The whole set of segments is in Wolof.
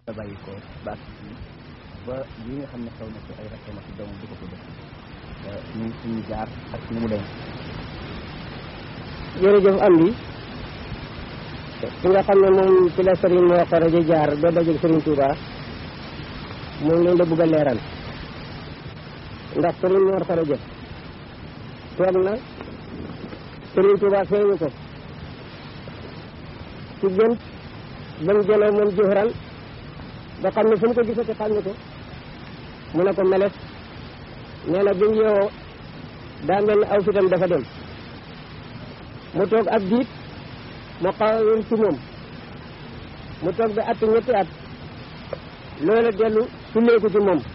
la bàyyi ko baat ba li nga xam ne xew na ci ay rakkam ak doomam di ko ko def ñu suñu jaar ak nu mu dem jërëjëf am bi ki nga xam ne moom ci la sëriñ moo xaraja jaar ba dajeeg sëriñ Touba moom lañ la bëgg a leeral ndax sëriñ moo xaraja toog na sëriñ Touba feeñu ko ci gën ba mu jëloo moom jëfran ba xam ne fu mu ko gisati xam ne ko mu ne ko meles nee na bi mu yeewoo daa mel ni aw fitam dafa dem mu toog ab diit mu xawul ci moom mu toog ba at ñetti at loola dellu sulleeku ci moom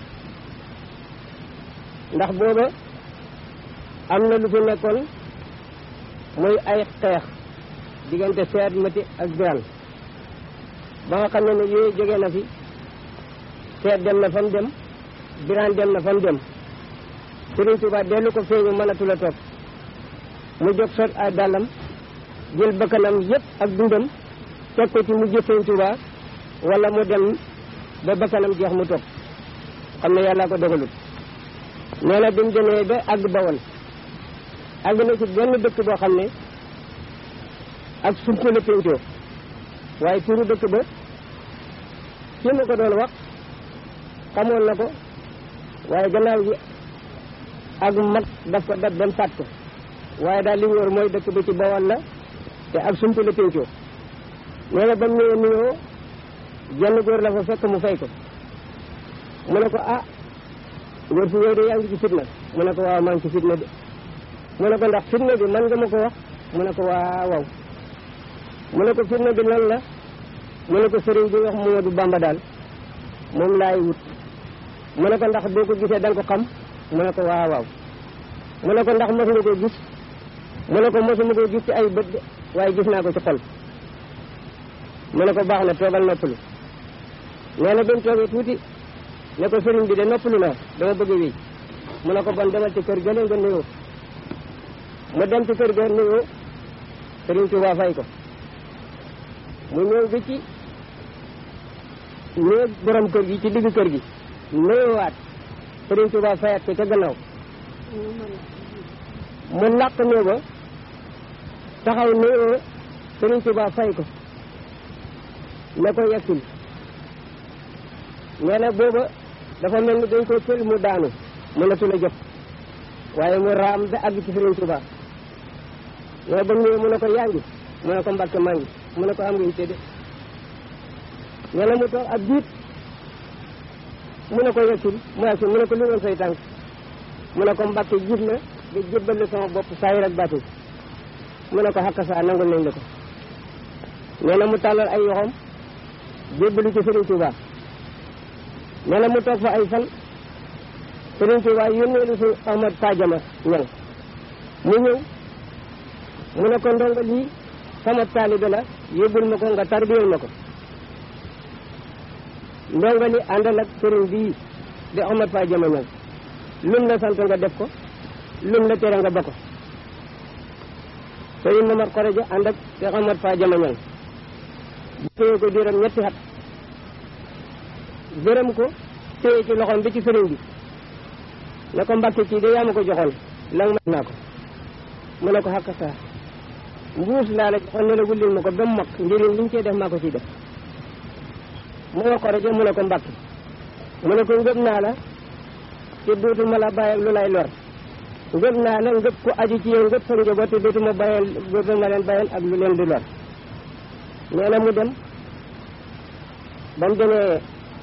ndax booba am na lu fi nekkoon muy ay xeex diggante seet mati ak biran ba nga xam ne ne yooyu jóge na fi seet dem na fa mu dem biran dem na fa mu dem Sëriñ Tuubaa dellu ko feeñu mënatu la toog mu jóg sot ay dàllam jël bakkanam yépp ak dundam teg ko ci mu jëf Sëriñ Tuubaa wala mu dem ba bakkanam jeex mu toog xam ne yàlla ko dogalut nee na bi mu demee ba àgg bawol àgg na ci benn dëkk boo xam ne ak sump la péncoo waaye turu dëkk ba ci ma ko doon wax xamoon na ko waaye gannaaw gi ak mag daf ko dab dem fàtt ko waaye daal li ñu wër mooy dëkk bi ci bawol la te ak sump la péncoo nee na ba mu ñëwee nuyoo jenn góor la fa fekk mu fay ko mu ne ko ah góor si yow de yaa ngi ci fitna mu ne ko waaw maa ngi ci fitna de mu ne ko ndax fitna bi man nga ma ko wax mu ne ko waaw waaw mu ne ko fitna bi lan la mu ne ko sëriñ bi wax Moodu Bamba daal moom laay wut mu ne ko ndax boo ko gisee da nga ko xam mu ne ko waaw waaw mu ne ko ndax mos nga ko gis mu ne ko mosuma ko gis ci ay bët de waaye gis naa ko ci xol mu ne ko baax na toogal noppalu nee na ba mu toogee tuuti ne ko sëriñ bi de noppalu naa dama bëgg a wéy mu ne ko bon demal ci kër gële nga nuyoo mu dem ci kër ga nuyoo sëriñ Tuubaa fay ko mu ñëw bi ci néeg borom kër gi ci diggu kër gi nuyoowaat sëriñ Tuubaa fayat ko ca gannaaw mu làq néeg ba taxaw nuyoo sëriñ Tuubaa fay ko ne ko yegsil nee na booba dafa mel ni dañ ko tël mu daanu mënatu la jot waaye mu raam ba àgg ci Sëriñ Tuubaa nee ba ñëwee mu ne ko yaa ngi mu ne ko Mbàkke maa ngi mu ne ko am nga yitte de nee na mu toog ab diit mu ne ko yegsil mu yegsil mu ne ko li woon say tànk mu ne ko Mbàkke gis na nga jébbal sama bopp saayir ak baatin mu ne ko xakka saa nangul nañ la ko nee na mu tàllal ay yoxom jébbalu ci Sëriñ Tuubaa nee na mu toog fa ay fan Sëriñ Tuubaa yónnee lu si Ahmad Fadiama ñang mu ñëw mu ne ko ndongo lii sama taalibe la yóbbul ma ko nga tarbiyal ma ko ndongo li àndal ak sëriñ bii di Ahmad Fadiama ñang lum la sant nga def ko lum la tere nga ba ko sëriñ Mamar Koreja ànd ak di Ahmad Fadiama ñang téye ko diiram ñetti xat gërëm ko téye ci loxoom bi ci sëriñ bi ne ko mbàkke kii de yaa ma ko joxoon la nga naa ko mu ne ko xàkk saa mbuus laa la joxoon ne la wullil ma ko ba mu mag njëriñ li ñu cee def maa ko ciy def mu nga ko rajo mu ne ko mbàkke mu ne ko ngëb naa la te dootuma la bàyyi ak lu lay lor ngëb naa la ngëb ko aju ci yow ngëb sa njaboot te dootuma bàyyeel dootuma leen bàyyeel ak lu leen di lor nee na mu dem ba mu demee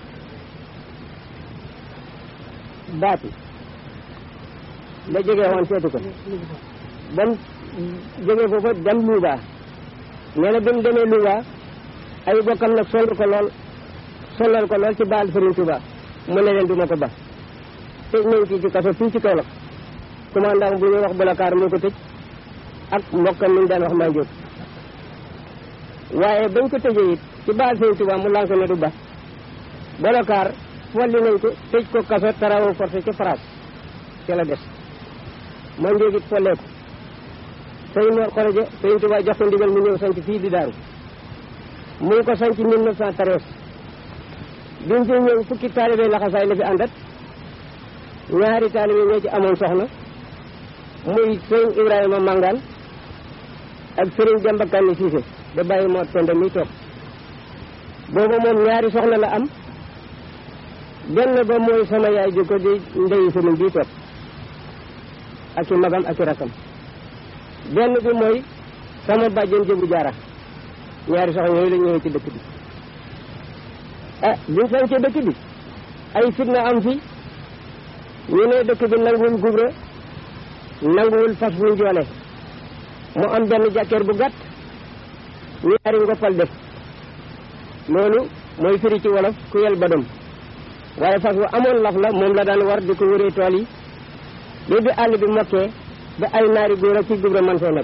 baati la jógee woon seetu ko ba mu jógee foofa dem Louga nee na bi mu demee Louga ay bokkam nag sonal ko lool sonal ko lool ci baal Sëriñ Tuuba mu ne leen duma ko ba tëj nañ kii ci kaso fii ci Kaolack commandant bu ñuy wax Bolakaar moo ko tëj ak mbokkam mi ñu daan wax maa njóot waaye bañ ko tëjee it ci baal Sëriñ Tuuba mu lànk ne du ba Bolakaar folli nañ ko tëj ko kaso travaux forcés ci France ci la des moo njéegit folleeku sëñ Mor Xoroje sëñ Tuubaa jox ko ndigal mu ñëw sanc fii di daaru mu ngi ko sanc 1913 biñ fi ñëw fukki taalibe laxasaay la fi àndat ñaari taalibe ñoo ci amoon soxna muy sëriñ Ibrahima Mangaan ak sëriñ Demba Kanni Siise da bàyyi moo penda mi toog booba moom ñaari soxna la am benn ba mooy sama yaay di ko di ndeyu sëriñ bii toog ak i magam ak i rakam benn bi mooy sama bàjjen jëbu jaara ñaari soxna yooyu la ñëwee ci dëkk bi ah biñ sañcee dëkk bi ay fitna am fi ñu ne dëkk bi nanguwul gubra nanguwul fas wuñ joole mu am benn jàkkeer bu gàtt ñaari ngoppal def loolu mooy firi ci wolof ku yel badam waaye fas wu amoon laf la moom la daan war di ko wëree tool yi ba bi àll bi mokkee ba ay naari góor ak ci gubra man fee nekk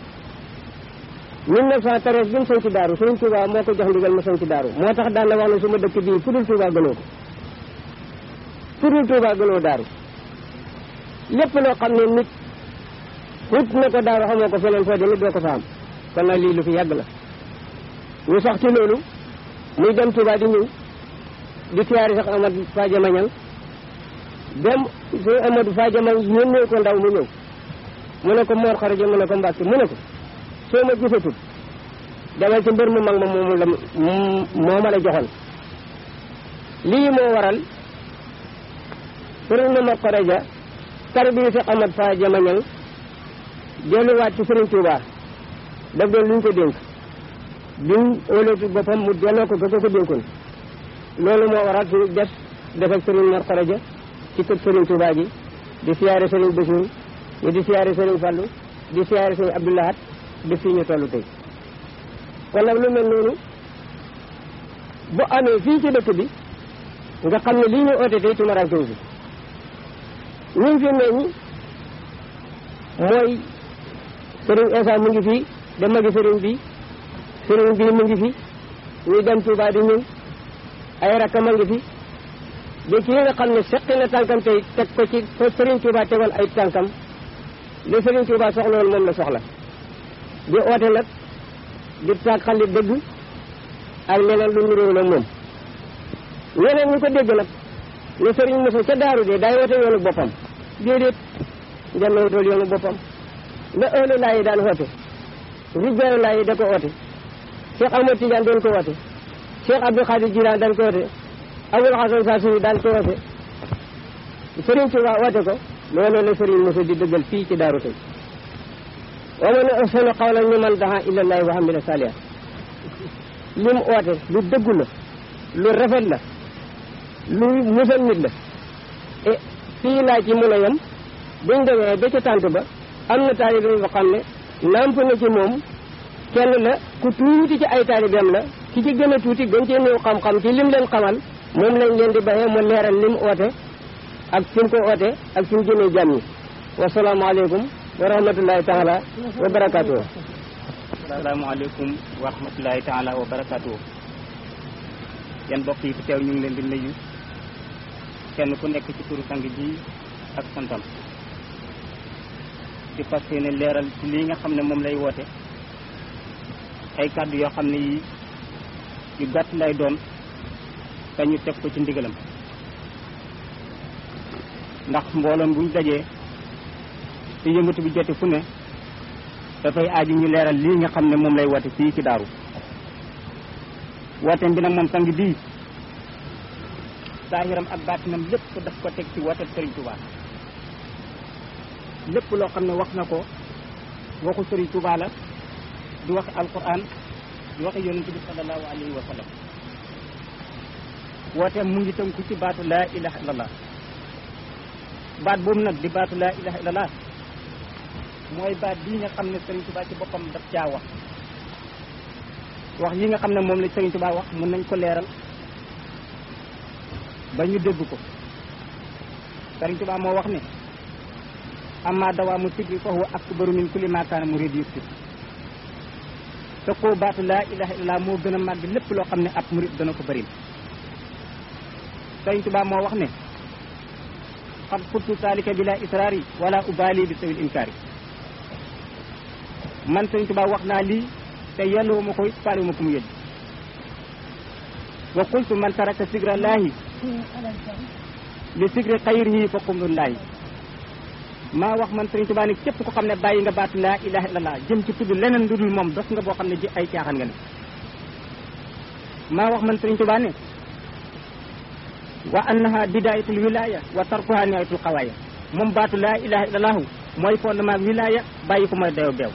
1913 bi mu sañ ci daaru Sëriñ Tuubaa moo ko jox ndigal ma sañ ci daaru moo tax daan na wax ne suma dëkk bii fu dul Tuubaa gënoo ko fu dul Tuubaa gënoo daaru lépp loo xam ne nit wut na ko daaru xamoo ko feneen foo demit doo ko fa am kon nag lii lu fi yàgg la ñu sax ci loolu muy dem Tuubaa di ñëw di tiyaari sax Amadou Fadiama Ñang dem su Amadou Fadiama yónnee ko ndaw mu ñëw mu ne ko Mor Xaraja mu ne ko Mbàkke mu ne ko soo ma gisatul demal ci mbër mu mag ma moomu la moo ma la joxoon lii moo waral sëriñ Mor Xaraja tarbiyu si Amad Fa Jamañal delluwaat ci sëriñ Tuubaa daf doon lu ñu ko dénk biñ óolatu boppam mu delloo ko ga ko ko dénkoon loolu moo waral suñu des def ak sëriñ Mor Xaraja ci kër sëriñ Tuubaa gi di siyaare sëriñ Basiru ñu di siyaare sëriñ Fallu di siyaare sëriñ Abdoulahat di fii ñu toll tey kon nag lu mel noonu bu amee fii ci dëkk bi nga xam ne lii ñu oote tey tumaranke fi ñun fi ne ñi mooy sëriñ Esa mu ngi fii da magi sëriñ bi sëriñ bi mu ngi fi ñuy dem Touba di ñëw ay rakkam a ngi fi de kii nga xam ne seqi na tànkam tey teg ko ci fa sëriñ Touba tegoon ay tànkam li sëriñ Touba soxla woon moom la soxla di oote nag di taag xalit dëgg ak leneen lu ñu réew la moom ñeneen ñu ko dégg nag ne sëriñ Moussa ca daaru de daay woote yoonu boppam déedéet njënd wutal yoonu boppam la ëllëg laa yi daan woote rijaaru laa yi da ko oote Cheikh Ahmad Tidiane doon ko woote Cheikh Abdou Khadir Jilaan daan ko woote Abul Hasan Saasiri daan ko woote sëriñ Tuubaa woote ko loolu la sëriñ Moussa di dëggal fii ci daaru tey wa man ahsanu qawlan mimman daa ilallaahi wa amila saalihan lim oote lu dëggu la lu rafet la lu musal nit la e fii laa ci mën a yem buñ demee ba ca tànt ba am na taalibe yoo xam ne namp na ci moom kenn la ku tuuti ci ay taalibeem la ki ci gën a tuuti gën cee néew xam-xam ci lim leen xamal moom lañ leen di baxee mu leeral lim oote ak fi mu ko oote ak fi mu jëmee jàmm ñi wasalaamaaleykum wa rahmatullahi taala wa barakaatu. asalaamaaleykum wa rahmatullahi taala wa barakaatu. yan mbokk yi fi teew ñu ngi leen di nuyu kenn ku nekk ci turu sang ji ak santam di fas yéene leeral ci lii nga xam ne moom lay woote ay kàddu yoo xam ne yi yu gàtt lay doon te ñu teg ko ci ndigalam ndax mbooloom buñ dajee te yëngatu bi jote fu ne dafay aaju ñu leeral lii nga xam ne moom lay woote fii ci daaru wooteem bi nag moom sang bii saahiram ak baatinam lépp daf ko teg ci woote Sëriñ Tuubaa lépp loo xam ne wax na ko waxu Sëriñ Tuubaa la di wax alquran di wax yonent bi sallallahu alayhi wa sallam wooteem mu ngi tënku ci baatu laa ilaha illallah baat boobu nag di baatu laa ilaha illallah mooy baat bii nga xam ne Sëriñ Tuubaa ci boppam daf caa wax wax yi nga xam ne moom la Sëriñ Tuubaa wax mën nañ ko leeral ba ñu dégg ko Sëriñ Tuubaa moo wax ne amma dawaamu sikri fa huwa akbaru min kulli ma kaana murid yusuf te koo baatu laa ilaha illallah moo gën a màgg lépp loo xam ne ab murid dana ko bëri Sëriñ Tuubaa moo wax ne xad xuttu saalika bila israari wala ubaali bi sawil inkaari man Sëriñ Tuubaa wax naa lii te yelloo ma koy faale ma ko mu yëj wa qultu man taraka sigra laahi li sigri xayrihi fa qumrullaahi maa wax man Sëriñ Tuubaa ne képp ko xam ne bàyyi nga baatu laa ilaha illallah jëm ci tudd leneen lu dul moom dof nga boo xam ne ji ay caaxaan nga ne maa wax man Sëriñ Tuubaa ne wa annaha bidayatul wilaya wa tarkuha nihayatul xawaaya moom baatu laa ilaha illallahu mooy fondement wilaya bàyyi ko mooy dayo beew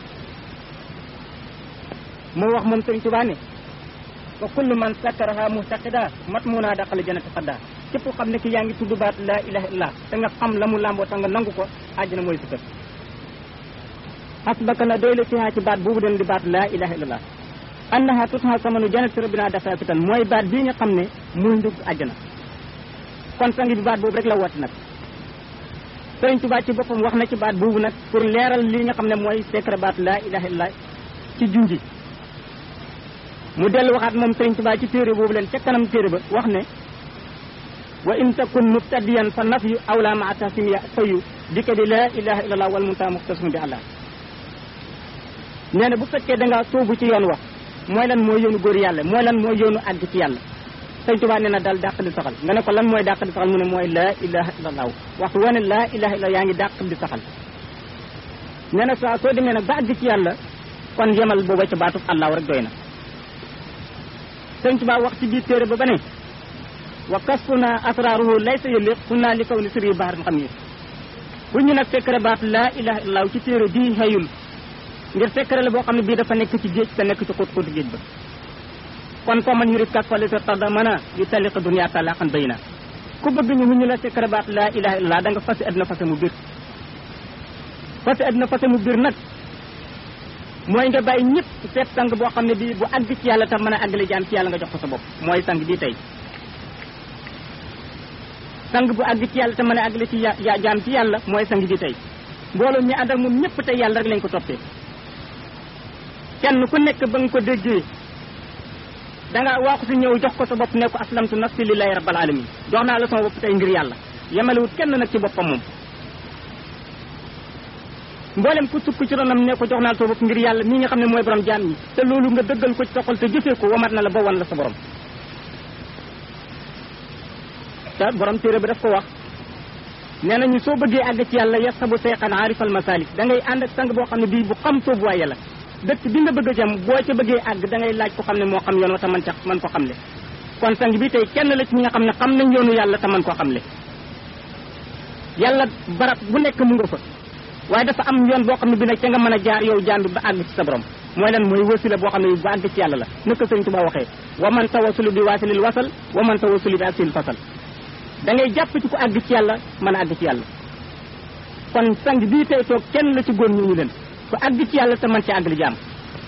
moo wax moom Sëriñ Tuubaa ne wa kullu man sakkaraha muhtaqida mat mu naa daqale janati xadda képp ko xam ne ki yaa ngi tudd baatu laa ilaha illallah te nga xam la mu làmboo tax nga nangu ko àjjana mooy si kër xasbaka na doy la fiha ci baat boobu den di baatu laa ilaha illallah annaha tutha samanu janati rabbina dafa fitan mooy baat bii nga xam ne muy ndug àjjana kon sangi bi baat boobu rek la woote nag Sëriñ Tuubaa ci boppam wax na ci baat boobu nag pour leeral li nga xam ne mooy secret baatu laa ilaha illallah ci junji mu dellu waxaat moom Sëriñ Tuubaa ci téere boobu leen ca kanam téere ba wax ne wa in takun mubtadiyan fa nafyu awla maa tahsim ya fayu dikka di laa ilaha illallah wal muntaha muxtasum bi allah nee na bu fekkee da ngaa sóobu ci yoon wax mooy lan mooy yoonu góor yàlla mooy lan mooy yoonu àgg ci yàlla Sëriñ Tuubaa nee na daal dàq di saxal nga ne ko lan mooy dàq di saxal mu ne mooy laa ilaha illallah waxtu wane laa ilaha illallah yaa ngi dàq di saxal nee na saa soo demee nag ba àgg ci yàlla kon yemal booba ca baatub allah rek doy na Sëriñ Tuubaa wax ci biir téere ba ba ne wa kasfuna asraruhu laysa yëliq sunna li kaw ni siri baaxaran xam yi bu ñu nag secret baat laa ilaha illallah ci téere bii xëyul ngir secret la boo xam ne bii dafa nekk ci géej te nekk ci xóot xóotu géej ba kon fa man yurid kak fali sa tarda mën a yu taliqa dunya talaqan bayna ku bëgg ñu ñu la secret baat laa ilaha illallah da nga fasi addina fase mu biir fasi addina fase mu biir nag mooy nga bàyyi ñëpp seet sang boo xam ne bii bu àgg ci yàlla tam mën a àggale jaam ci yàlla nga jox ko sa bopp mooy sang bii tey sang bu àgg ci yàlla te mën a àggale ci ya jaam ci yàlla mooy sang bi tey mbooloo ñi ànd ak moom ñëpp tey yàlla rek lañ ko toppee kenn ku nekk ba nga ko déggee da nga waaxu si ñëw jox ko sa bopp ne ko aslamtu nafsi lillahi rabbil alamin jox naa la sama bopp tey ngir yàlla yemalewut kenn nag ci boppam moom mboolem ku sukk ci ronam ne ko jox naa la sama bopp ngir yàlla mii nga xam ne mooy borom jaam ñi te loolu nga dëggal ko ci sa xol te jëfee ko wamat na la ba wan la sa borom te borom téere ba daf ko wax nee nañu soo bëggee àgg ci yàlla yasabu seyxan aarifal masalik da ngay ànd ak sang boo xam ne bii bu xam soobu waay yàlla dëkk bi nga bëgg a jëm boo ca bëggee àgg da ngay laaj ko xam ne moo xam yoon wa te man ca man ko xamle kon sang bi tey kenn la ci ñi nga xam ne xam nañ yoonu yàlla te man ko xamle yàlla barab bu nekk mu nga fa waaye dafa am yoon boo xam ne bi nag ca nga mën a jaar yow jaam bi ba àgg ci sa borom mooy lan mooy wasila boo xam ne ba àgg ci yàlla la naka sëñ Tuba waxee wa man tawasulu bi waasilil wasal wa man tawasulu bi aksil fasal da ngay jàpp ci ku àgg ci yàlla mën a àgg ci yàlla kon sang bii tey toog kenn la ci góor ñu ñu leen ku àgg ci yàlla te man ci àgg li jaam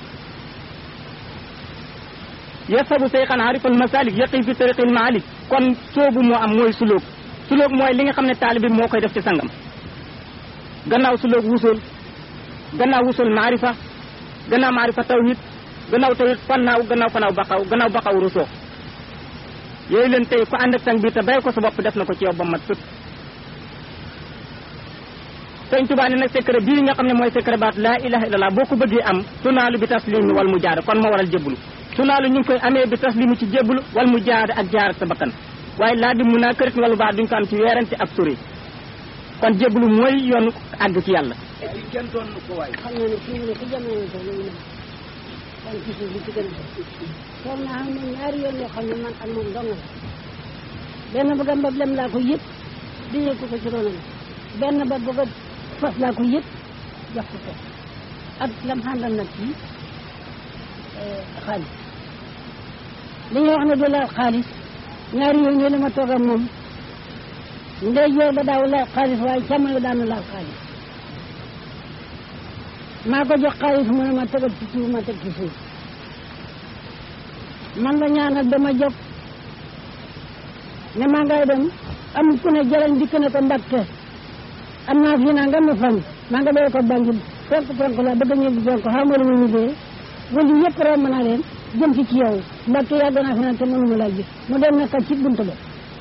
yasabu seyxan arifal masalik yaqi fi tariqil maalik kon soobu moo am mooy sulóog sulóog mooy li nga xam ne taalibi moo koy def ci sangam gannaaw sulóog wusul gannaaw wusul maarifa gannaaw maarifa tawhid gannaaw tawhid fannaaw gannaaw fanaaw baqaw gannaaw baqaw rusoo yooyu leen tey ku ànd ak sang bi te bay ko sa bopp def na ko ci yow ba mat sëkk sëñ Tuubaa ne nag secret bii nga xam ne mooy secret baat laa ilaha illallah boo ko bëggee am sunaalu bi taslimi wal mu jaada kon moo waral jébbalu sunaalu ñu ngi koy amee bi taslimi ci jébbalu wal mu jaada ak jaar ak sa bakkan waaye laa di mun naa kërit wala baax duñ ko am ci weerante ak sori kon jébbalu mooy yoonu àgg ci yàlla kenn doon ko waay xam na ne fii mu ne ci jamono toll nii kon ci suuf bi ci gën a toog naa xam ne ñaari yoon yoo xam ne man ak moom dong la benn bëgg a mbab lem laa ko yëpp di yëkku ko ci ronam benn ba bëgg a fas laa ko yëpp jox ko ko ak lam xàndal nag ci xaalis li ñuy wax ne du laal xaalis ñaari yoon yooyu la ma toog ak moom ndey joor ba daaw laal xaalis waaye càmmoñ ba daanu laal xaalis maa ko jox xaalis mu ne ma tegal ci suuf ma teg ci suuf man la ñaanal dama jóg ne maa ngay dem am ku ne jarañ dikk ne ko Mbàkke am naa fii naa nga ma fan maa nga doy ko bànjul fenk fenk la bëgg ñëw bi fenk xaw ma lu mu ñibbee wala yëpp romb naa leen jëm ci ci yow Mbàkke yàgg naa fi naan te mënuma laa gis mu dem na kat ci bunt ba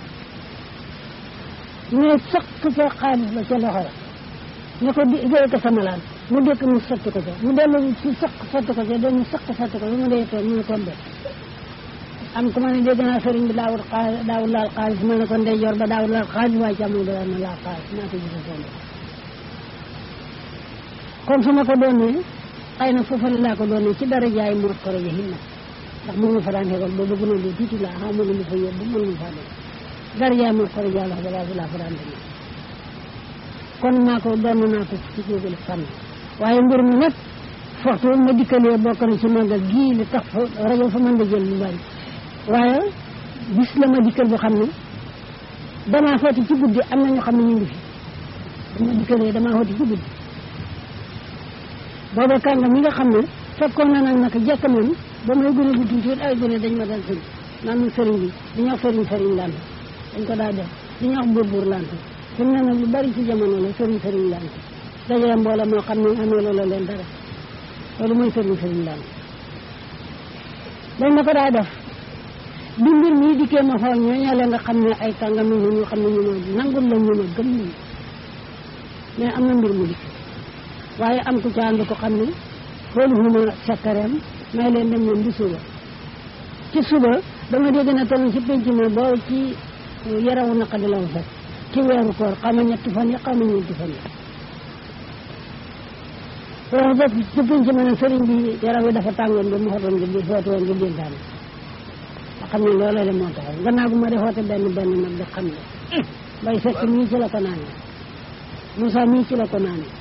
ne sëq ca xaalis ba ca loxo la ne ko di jëye ko sama laan mu dëkk mu sotti ko ca mu dellu ci sëq sotti ko ca dem mu sëq sotti ko ba mu dee toog mu ne ko def am ku ma ne dégg naa sëriñ bi daawul xaalis daawul laal xaalis ma ne ko ndey yor ba daawul laal xaalis waaye càmmoñ ba daan na laal xaalis naa ko gis seen kon su ma ko doonee xëy na foofu laa ko doonee ci dara jaay mu ko rajo hinna ndax moom ma fa daan xeexoon boobu gën a lu tuuti laa xaw ma lu ma fa yóbbu mënu ma faa dem dara jaay mu ko rajo wax balaa laa fa daan demee kon naa ko doon naa ko ci jógale fànn waaye mbir mi nag waxtu ma dikkalee bokk na ci màggal gii li tax fa rajo fa mën da jël lu bari waaye bis la ma dikkal boo xam ne damaa xooti ci guddi am na ñoo xam ne ñu ngi fi dama dikkalee damaa xooti ci guddi booba kànga mi nga xam ne fekkoon na nag naka jekk man ba may gën a gu tuuti ay gone dañ ma dal sëriñ naan ma sëriñ bi dañuy wax sëriñ sëriñ lant dañ ko daa def dañuy wax buur buur lant fi mu ne nag lu bari ci jamono la sëriñ sëriñ lant dajale mbooloo moo xam ne amee loola leen dara loolu mooy sëriñ sëriñ lant dañ ma ko daa def bi mbir mii dikkee ma xool ñooñu la nga xam ne ay kàngam yi ñu xam ne ñu ma nangul la ñu ma gëm nañu mais am na mbir mu dikk waaye am ku ca ànd ko xam ne xoolu huma sakkareem may leen dem ñoom di suba ci suba dama dégg na tamit ci penc ma boo ci yarawu naqadi la fekk ci weeru koor xaw ma ñetti fan yi xaw ma ñeenti fan yi loolu fekk ci penc ma ne sëriñ bi yaram yi dafa tàngoon ba mu xotoon nga di xoote woon nga dénkaane nga xam ne loolu la moo tax gannaaw gu ma defoote benn benn nag da xam ne bay fekk mii ci la ko naanee Moussa mii ci la ko naanee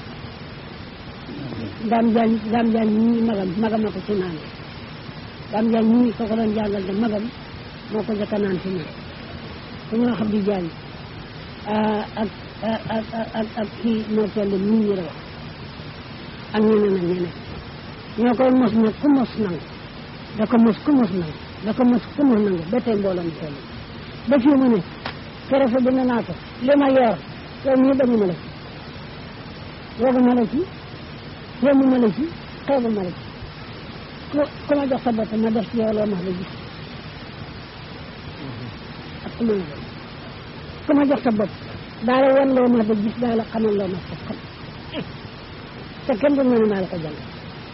daam jaañ daam jaañ ñii magam magam a ko ci naan daam jaañ ñii ko ko doon jàngal de magam moo ko jëkk a naan fi mu ku ñoo xam di jaañ ak ak ak ak kii moo toll nii ñu wax ak ñeneen ak ñeneen ñoo koy mos nag ku mos nangu da ko mos ku mos nangu da ko mos ku mos nangu ba tey mbooloo mi toll ba fii mu ne keroog bi ne naa ko li ma yor yow mii bañu ma la ci woogu ma la ci yomb ma la ci xeebu ma la ci ku ku ma jox sa bopp ma def ci yow loo ma la gis ak ku ma la doon ku ma jox sa bopp daa la wan loo ma la gis daa la xamal loo ma sa xam te kenn du ne maa la ko jàng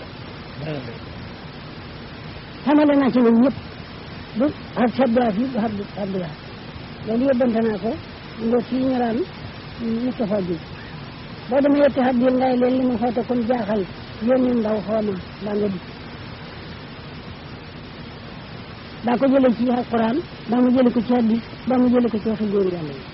xamale naa ci ñoom ñëpp bu ak sabdaa fi bu abdu abdullah loolu yóbbante naa ko nga fii ñu naan Moustapha Diouf boo demee yetti xat biir ngay leen li ma xoote kon jaaxal yónni ndaw xooma baa nga dikk daa ko jële ci alquran baa mu jële ko ci hadis baa mu jële ko ci waxi góor yàlla yi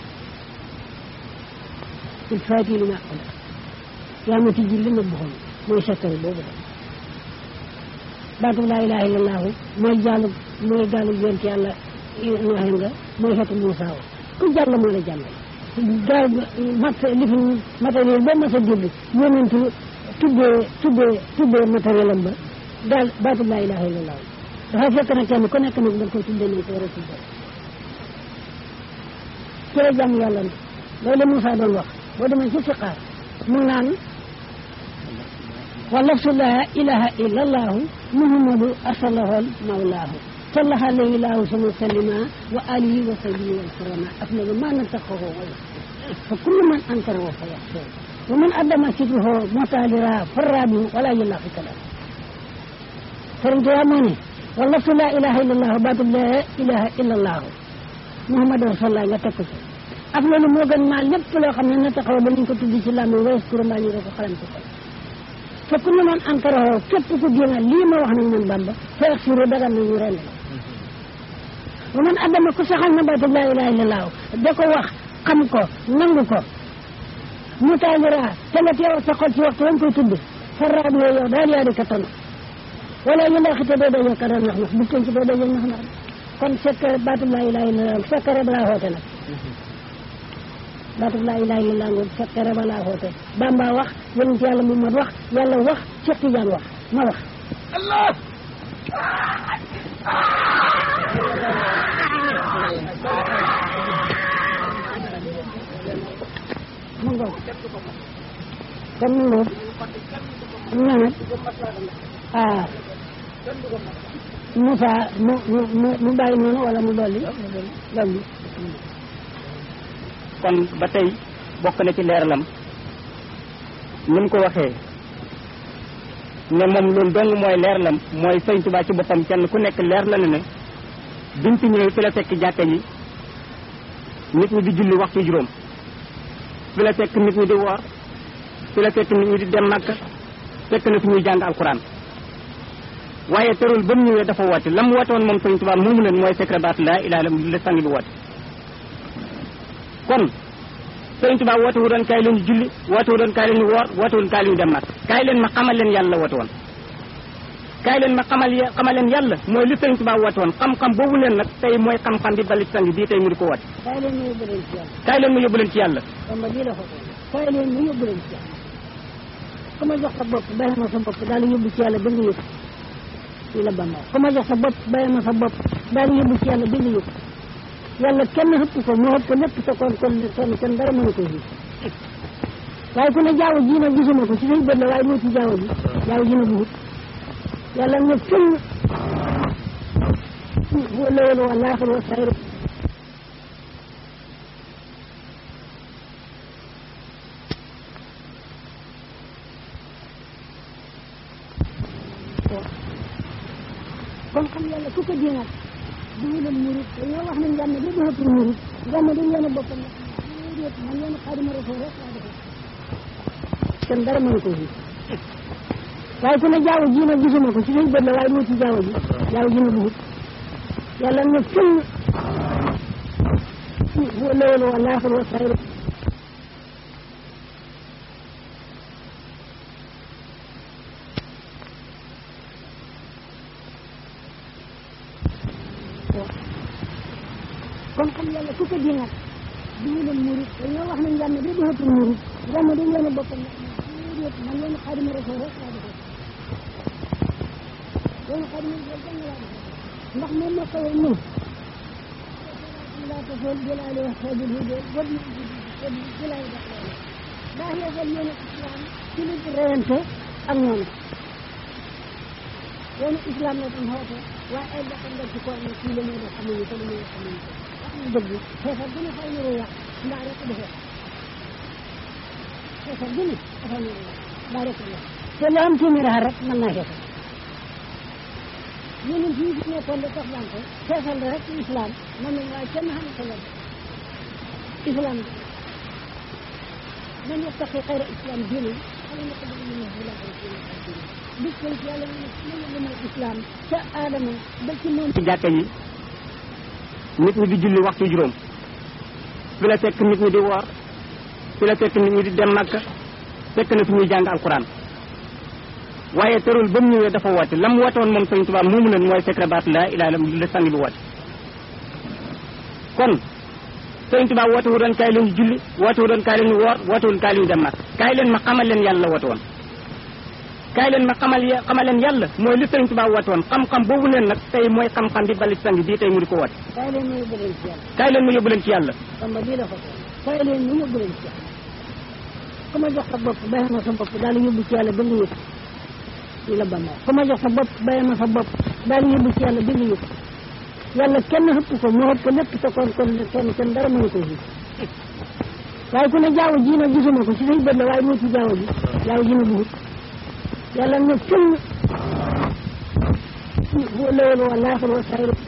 il faati li ma aqula yaa ma tijji li ma buxoon mooy sakkari boobu da baatu laa ilaha illallahu mooy jaalu mooy gaalu yonent yàlla nooxe nga mooy xetu Muusaa wa ku jàll moo la jàngal gaal mat li fi matériel ba mas a dégg yonentu tuddee tuddee tuddee matériel am ba daal baatu laa ilaha illallah dafa fekk na kenn ku nekk nag da nga koy tuddee nañ ko war a tuddee ci la jàmm yàlla na loolu Moussa doon wax boo demee ci siqaar mu naan wa lafsu laa ilaha illallahu muhammadu arsalahol mawlaahu صلى عليه الله وسلم وآله وصحبه والكرامة أفضل ما نتقه فكل من أنكره فيحسن ومن أدم سره متالرا فرابي ولا يلا في كلام فرنجو أماني والله لا إله إلا الله باب لا إله إلا الله محمد رسول الله نتقه أفضل موغن ما لب لو خمنا نتقه بلين كتب دي سلام ويذكر ما يرى خلان تقه فكل من أنكره كيف تدينا لما وحنا من بامبا فيغفر دغن من يرى wa man adama ku saxal na baatu laa ilaha illallah da ko wax xam ko nangu ko mu taalira te nga teew sa xol ci waxtu wañ koy tudd farraab yooyu yow daal yaa di ka tanu wala ñu laa xite doo dajee ka doon nax nax bu ci doo dajee nax nax kon sekkare baatu laa ilaha illallah sekkare balaa xoote nag baatu laa ilaha illallah ngoog sekkare balaa xoote Bamba wax yonent yàlla Muhammad wax yàlla wax Cheikh Tidiane wax ma wax Allah mu ngoog kon mu ngoog ñaanat ah Moussa mu mu mu mu bàyyi noonu wala mu dolli dolli kon ba tey bokk na ci leeralam ni mu ko waxee ne moom loolu dong mooy leeralam mooy sëñ Tuubaa ci boppam kenn ku nekk leer la ne ne biñ fi ñëwee fi la fekk jàkka yi nit ñi di julli waxtu juróom fi la fekk nit ñi di woor fi la fekk nit ñi di dem Makka fekk na fi ñuy jàng alquran waaye terul ba mu ñëwee dafa woote la mu woote woon moom Sëriñ Tuubaa moomu leen mooy secret baat laa ilaaha illa la sang bi woote kon Sëriñ Tuubaa woote wu doon kaay leen ñu julli woote wu doon kaay leen ñu woor woote wu doon kaay leen ñu dem Makka kaay leen ma xamal leen yàlla woote woon kaay leen ma xamal xamal leen yàlla mooy li Sëriñ Tuubaa woote woon xam-xam boobu leen nag tey mooy xam-xam bi bali sang bii tey mu di ko woote kaay leen ma yóbbu leen ci yàlla kaay leen ma yóbbu leen ci yàlla Bamba lii la ko kaay leen ma yóbbu leen ci yàlla ku ma jox sa bopp bàyyi ma sa bopp daal di yóbbu ci yàlla ba nga yëg lii la Bamba ku ma jox sa bopp bàyyi ma sa bopp daal di yóbbu ci yàlla ba nga yëg yàlla kenn xëpp ko moo xëpp ko lépp te kon kon kon kon dara mënu ko fii waaye ku ne jaaw ji nag gisuma ko ci say bët la waaye moo ci jaaw ji jaaw ji na dugut yàlla ne fël huwa lawal wa laaxir wa sayr kon xam yàlla ku ko jéemal duguleen murit dañoo wax ne njàmm bi du ëpp murit njàmm dañ leen a boppam murit man leen xaadima rasul rek laa defal kenn dara mënu ko fi waaye ku ne jaaw ji nag gisuma ko ci say bët la waaye moo ci jaaw ji jaaw ji na dugut yàlla ne fël huwa lawal wa laaxir wa sayr kon xam yàlla ku ko jéemal duguleen murit dañoo wax ne njàmm bi du ëpp murit njàmm dañ leen a boppam murit man leen xaadima rasul rek laa defal loolu xaadima rasul rek laa defal ndax moom moo koy ñëw laa tafool jëlaale wax xeebul hude wad na jëlaale def loolu daa yeesal yoonu islam ci lu reyante ak ñoom yoonu islam la tam xoote waaye ay bakkan nga ci ko ne kii la ñuy def xamuñu ko lu ñuy xamuñu ko wax ñu dëgg xeefar gën a xaw ñu yàq mbaa rek defee xeefar gën a xaw ñu yàq mbaa rek defee te lu am téeméer xar rek mën naa xeefar ñeneen fii fi nekkoon de tax daan ko xeefal rek ci islam man nañ waaye kenn xam ko la islam man yattaqi xayra islam diine xale na ko bëgg ñu bu la ko ci bis ko ci yàlla ñu ñu ñu mooy islam ca aadama ba ci moom ci jàkka yi nit ñi di julli waxtu juróom fi la fekk nit ñi di woor fi la fekk nit ñi di dem Makka fekk na fi ñuy jàng alquran waaye terul ba mu ñëwee dafa woote la mu woote woon moom Sëriñ Tuubaa moomu leen mooy secret baat laa ilaaha illa la sang bi woote kon Sëriñ Tuubaa woote wu doon kaay leen ñu julli woote wu doon kaay leen ñu woor woote wu doon kaay leen ñu dem Makka kaay leen ma xamal leen yàlla woote woon kaay leen ma xamal xamal leen yàlla mooy li Sëriñ Tuubaa woote woon xam-xam boobu leen nag tey mooy xam-xam bi bali sang bii tey mu di ko woote kaay leen ma yóbbu leen ci yàlla kaay leen ma yóbbu leen ci yàlla Bamba lii la ko kaay leen ma yóbbu leen ci yàlla ku ma jox sa bopp bàyyi ma sa bopp daal di yóbbu ci yàlla ba nga yëg lii la Bamba ku ma jox sa bopp bàyyi ma sa bopp daal di yóbbu ci yàlla ba nga yëg yàlla kenn xëpp ko moo xëpp ko lépp te kon kon kon kon dara mënu ko fi waaye ku ne jaaw ji nag gisuma ko ci say bët la waaye moo ci jaaw ji jaaw ji na dugut yàlla ne fël huwa lawal wa laaxir wa sayr